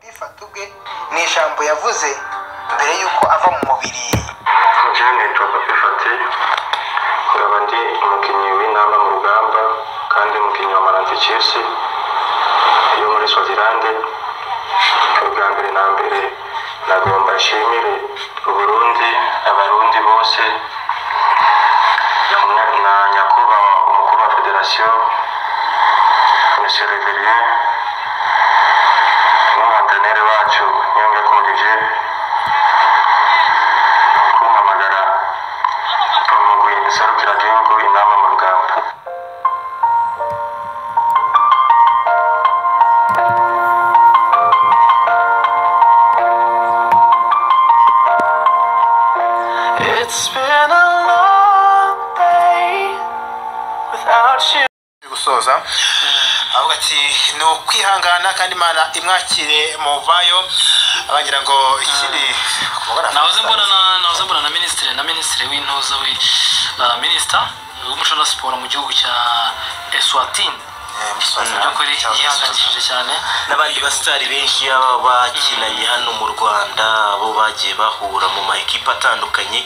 bifata ubwe ni ijambo yavuze mbere y'uko ava mu mubiri jane nshobora kwifata nkaba ndi umukinnyi w'intamba mu rugamba kandi umukinnyi wa maranti kesi yo muri swazilande ubwa mbere na mbere nagomba nshimire uburundi abarundi bose Nya- na nyakubahwa umukuru wa federasiyo monsieur reverier n'umwanteneri wacu nyunga kumurije kumpamagara umugwi iserukira gihugu inama mu rugamba It's been a long day without you. gusoza avuga ati ni ukwihangana kandi imana imwakire muvayo abangira ngo ikindi nahoze mbona na nahoze mbona na minisitiri na minisitiri w'intuza we uh, minisita w'umuco na siporo mu gihugu cya Eswatini mu by'ukuri yihangayikishije cyane n'abandi basitari benshi baba bakinanye hano mu rwanda bo bagiye bahura mu ma ekipa atandukanye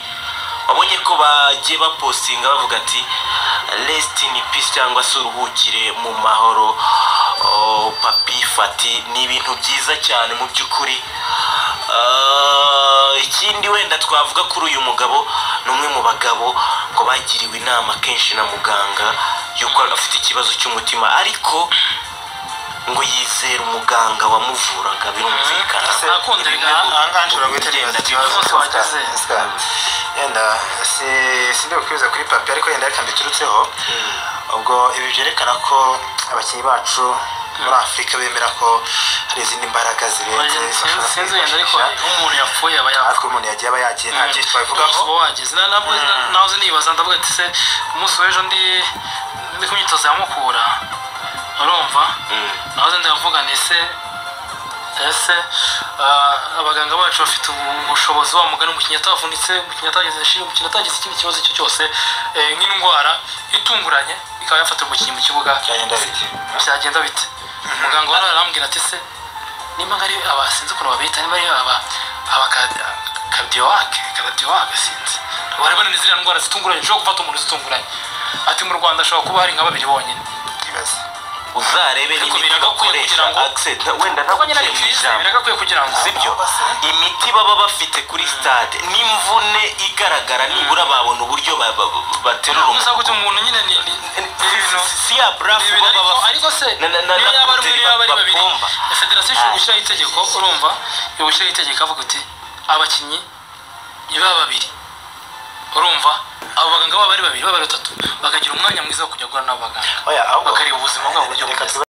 wabonye ko bagiye bapostinga bavuga ati rest in peace cyangwa se uruhukire mu mahoro Oh, papi fati ni ibintu byiza cyane mu by'ukuri Ah, ikindi wenda twavuga kuri uyu mugabo ni umwe mu bagabo ngo bagiriwe inama kenshi na muganga y'uko afite ikibazo cy'umutima ariko ngo yizera umuganga wamuvuraga birumvikana akunda ahangaha nshobora guhita nibaza ikibazo Bose bagize. yenda si- si ndi bukwibuze kuri papi ariko yenda reka mbiturutseho ubwo ibi byerekana ko abakinnyi bacu muri afurika bemera ko hari izindi mbaraga zirenze bashobora sinzi wenda ariko kwifashisha. umuntu yapfuye aba yapfuye ariko umuntu yagiye aba yagiye nta byinshi twabivugaho uba wageze Na- ntabwo nahoze nibaza ndavuga ati se ku munsi w'ejo ndi ndi ku myitozo ya mukura urumva nahoze ndavuga nti se ese ah, abaganga bacu bafite ubu- ubushobozi wa mugani umukinnyi atavunitse umukinnyi atagize inshinge umukinnyi atagize ikindi kibazo icyo cyose eh, nk'indwara itunguranye ikaba yafatira umukinnyi mu kibuga byagenda bite byagenda bite muganga wari arambwira ati se niba ari aba sinzi ukuntu babita niba ari aba aba kadiyowake kadiyowake sinzi bari bananiye ziriya ndwara zitunguranye zishobora gufata umuntu zitunguranye ati mu rwanda hashobora kuba hari nka babiri bonyine ibaze uzarebe Ariko n'imiti biragakwiye bakoresha kugira ngo- accent wenda kuko nyine ari ntabwo kirize biragakwiye kugira ngo sibyo imiti baba bafite kuri stade n'imvune igaragara nibura babona uburyo ba- ba- ba- baterura gusa umuntu gutya umuntu nyine ni ni- ni ni ibintu Si- si ya ni brafu ibintu baba ariko- bafite ariko se na- na- na- niyo na yaba ari umwe protein niyo yaba ari babiri bapomba. federasiyo ishobora Ah. gushyiraho itegeko urumva igushyiraho itegeko avuga iti abakinnyi ni ba babiri urumva abo baganga baba ari babiri baba ari batatu bakagira umwanya mwiza wo kujya guhura n'abo baganga oya ahubwo bakareba ubuzima bwabo uburyo reka bumeze